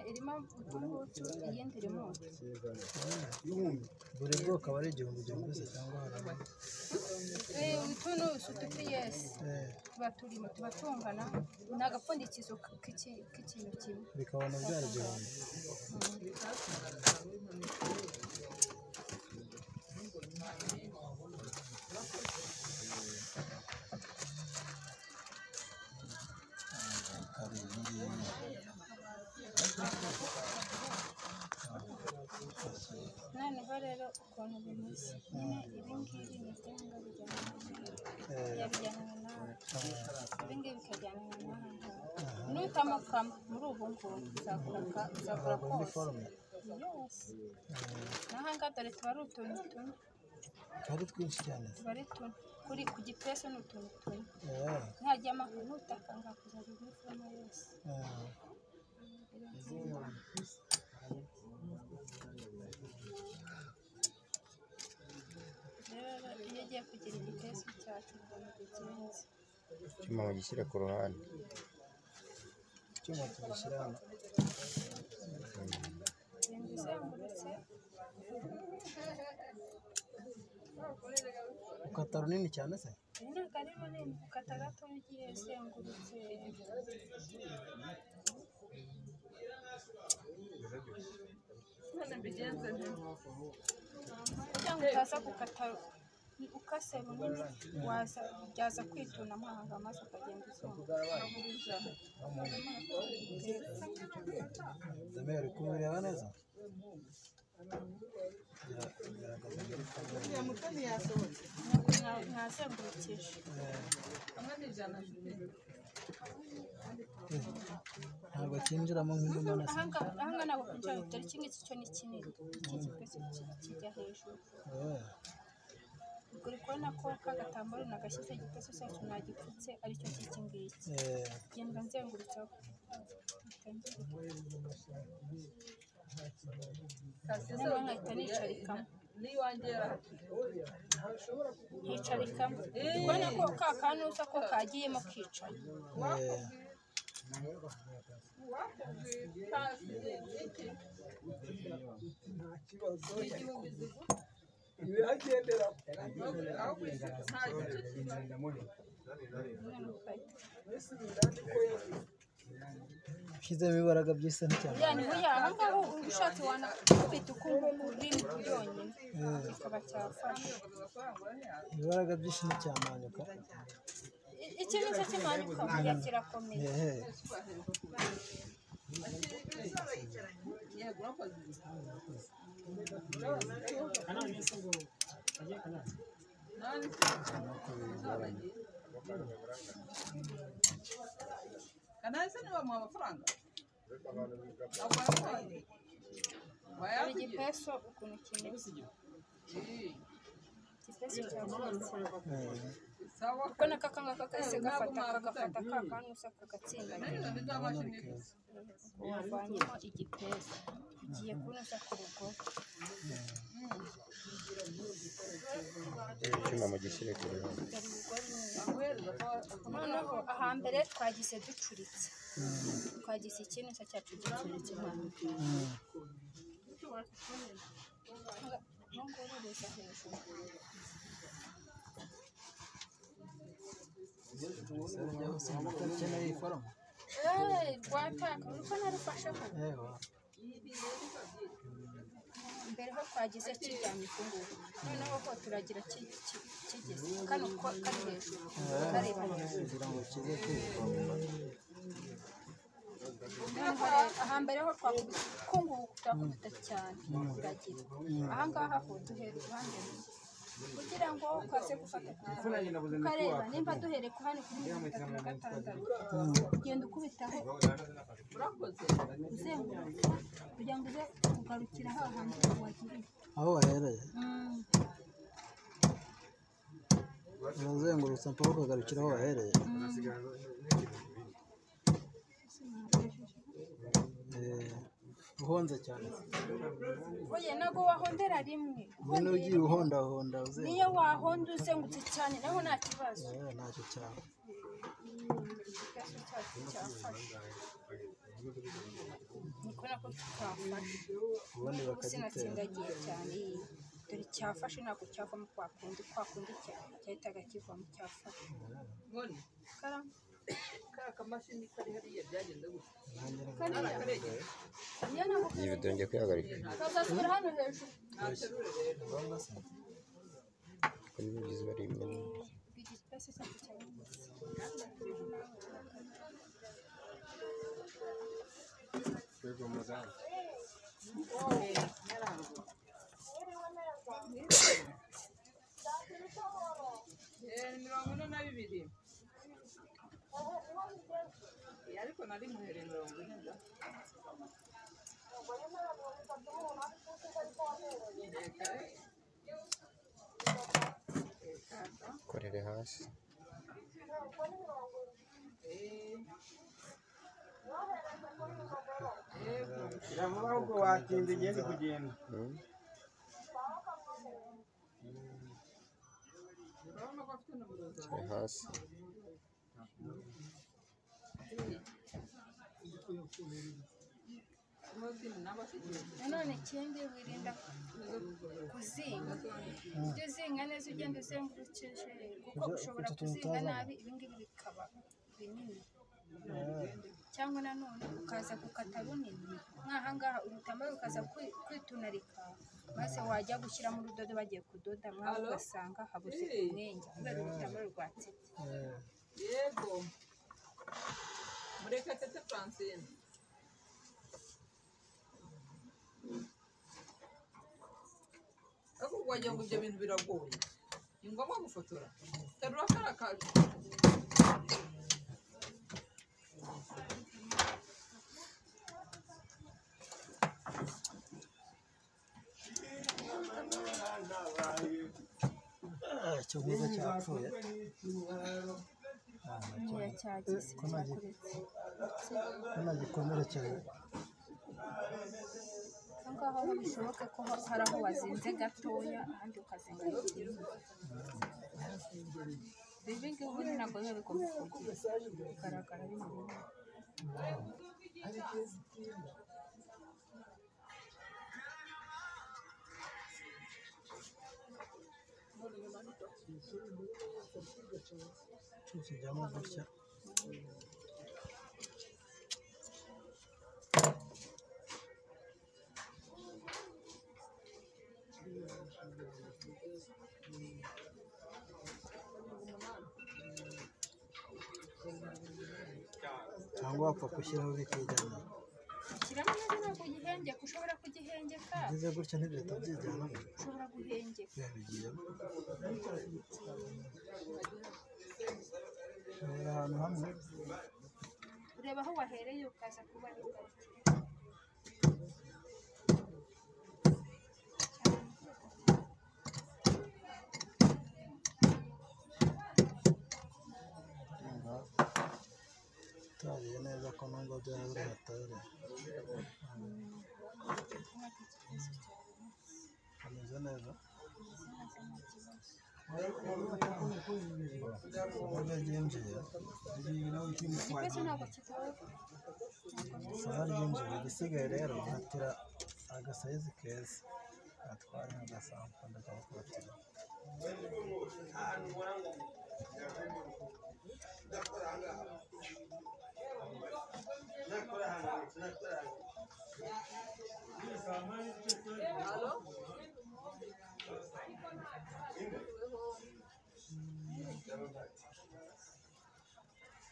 irimo utubutu iyindi irimo utu buri bwoko aba ari igihumbi gihumbi se cyangwa haramo Eh, utu ni utu piyesi Eh, tuba turimo tuba tungana ni agapfundikizo k'iki- k'ikintu kimwe bikaba na byari igihumbi noneho rero ukuntu bimeze nyine ibi ngibi ni ibyanga bijyana Eh, yabijyana nawe ibi ngibi bikajyana nawe nutamakama muri ubu ngubu uzagura uzagura ni kose forume yose n'aha ngaha dore tuba ari utuntu tune tuba ari twinshi cyane tuba ari tune kuri ku gipesu ni utuntu tune Eh, ntajya amakuru n'utaka ngakuzaza muri forume yose eh. rero iyo agiye kugira igipesu cyacu ubona bigenze icyuma mugishyire ku ruhande icyuma tugishyira hano inzu izengurutse ukata runini cyane se iyi ntabwo ari runini ukata gatoya ugiye izengurutse kugira ngo utaza gukata ukase runini waza byaza kwituna amahanga maze ukagenda uzunguza damwe uri kumureba neza Bira- biragaragaza ko ari forume. ntazengurukije Eh, ntabwo kinjiramo nk'inuma na se ahanga ahanga ntabwo kugira ngo dore iki ngiki cyo ni kinini iki gikwese kijya hejuru Eh, uri kubona ko ka gatambaro nagashyize igiteso cyacu nagipfutse aricyo cy'iki ngiki eh, genda nzengurutsaho noneho nkahita nicarikamo nkicarikamo uri kubona ko ka kantu usa ko kagiyemo kicaye eh. noneho ugahita ushyizemo ibaraga by'isi cyane yani buriya aha ngaha uba ushatse wanakubita ukumva urini yonyine kikaba cyafasha ibaraga by'isi nticyamanuka I- iki ni cyo kimanikwa buriya kirakomeye hehe kanansi niwe bamuha amafaranga agura amafaranga hari bayavugira igipeso ukuntu kimeze igipeso cyafashe sawa kuko na kaka ngaka kahise gafata kagafata ka kantu usa kagatsinda none bizabashe wavanyemo igipeso ugiye kunoza ku rugo icyuma mugishyire ku ruhande dore urugori neza guhereza ko noneho ahambere twagize ducuritse twagize ikintu cyo cyacu gicuritse hano ntungururiza hejuru ukeneye forume Eh, rwataka uriko narufasheho mbere ho twagize kiryamye ku ngubu noneho ho turagira ki- ki- kigeze kano ko kari hejuru kareba hejuru kugira ngo kize kwirwa noneho rero ahambere ho twakubise ku ngubu turakubita cyane turagira ahangaha ho duhera uruhande rumwe kugira ngo kaze gufata ku ruhande ukareba nimba duhereye ku hano kuri mirongo itatu na gatandatu ugenda ukubitaho urakoze uzenguruka kugira ngo uze kugarukira hahandi wagiriye aho wahereye Mm. urazengurutse mpaka ukagarukira aho wahereye Eh, uhonze cyane oya ntabwo wahondera rimwe niba ugiye uhondahonda uzenguruka niyo wahonda uzengutse cyane naho nta kibazo Eh, ntacyo cyaba niko nako twafashe ubundi ubu bakagitera sinatsindagiye cyane iyi. dore cyafashe ntabwo cyavamo kwa kundi kwa kundi cya- cyahitaga kivamo cyafashe Ngoni, karamo kariya kamashini kari hariya byagenze gutya. kariya Karegeye, niyo ntabwo iyi kazi video ngiye kwihagarika kazasubira hano hejuru naterure rero. kuko niba ugize bari imena bigipesi cyane cyane Eh, mirongo ine na bibiri. Eh, Ariko nari muhereye mirongo ine da. Eh, kare. Eh, kata. korere hasi Eh. Eh, Jamu ahubwo watinze igeze kugenda. Hmm? urabona ko afite nomero zawe. Kure hasi Mozini nawe asigaye. nanone ikindi wirinda kuzinga ujye uzinga neza ugenda uzengurukije kuko Uza- ushobora utu tuntu kuzinga utazana. nabi ibingibi bikaba binini cyangwa nanone ukaza gukata runini nk'ahangaha urutambaro rukaza kwi- kwitunarika maze wajya gushyira mu rudodo bagiye kudoda mwawe Alo? ugasanga habuze Hey. umwenge kubera urutambaro rwatsitse yego murekatete francine ariko wagira ngo ibyo bintu biragoye ni ngombwa gufotora terura kara kacu icyo mwiza cyapfuye nkeya cyagize Ko nta gi- cyakuretse nta gikomere cyane aho ngaho ho bishoboke ko ho- hari aho wazinze gatoya ahandi ukazinga hirya ibi ngibi ubundi ntabwo biba bigomba kugira bigaragara ari mu ruhu. kijyamo gutya cyangwa wapfa gushyiraho bikijyana shyiramo neza ntabwo ugihengeka ushobora kugihengeka byiza gutya ntibihita byijyana ushobora guhengeka biba bigiyemo Ni ahantu hamwe ureba aho wahereye ukaza kuba ari bwo. utariye neza ko nubwo byaba biri hatari ameze neza uburyo ryinjiye igipesu ntabwo kitabaho isaha ryinjiye igisigaye rero hatira agasayizi keza atwara agasampo ndakabakotira alo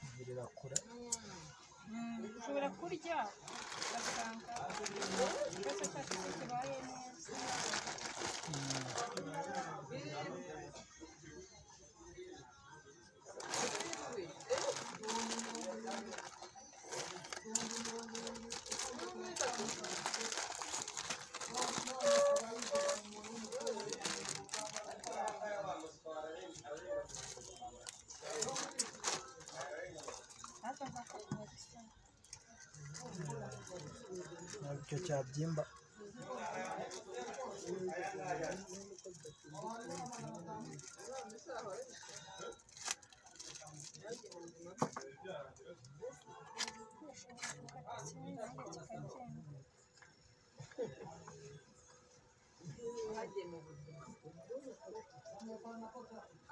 igirira kure Mm, ushobora kurya ugasanga ikibazo cyacu cyo kibaye neza natwe nzakomeza gusoma ntabwo icyo cyabyimba Thank mu buzima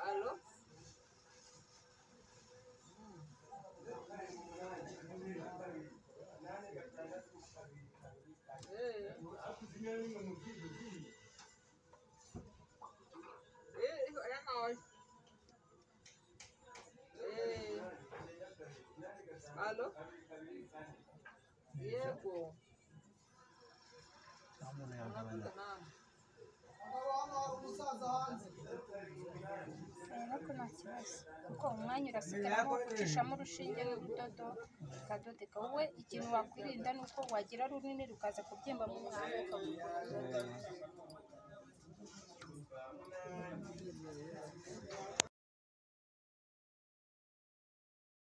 alo Eh. Eh, hijo, ya no hay. Eh. Alo? Yego. nta muntu yagabanya Nakuta nani? ariko nta kibazo kuko umwanya urasigaramo ucishamo urushinge n'urudodo bikadodeka wowe ikintu wakwirinda ni uko wagira runini rukaza kubyimba mu mwanya ukabura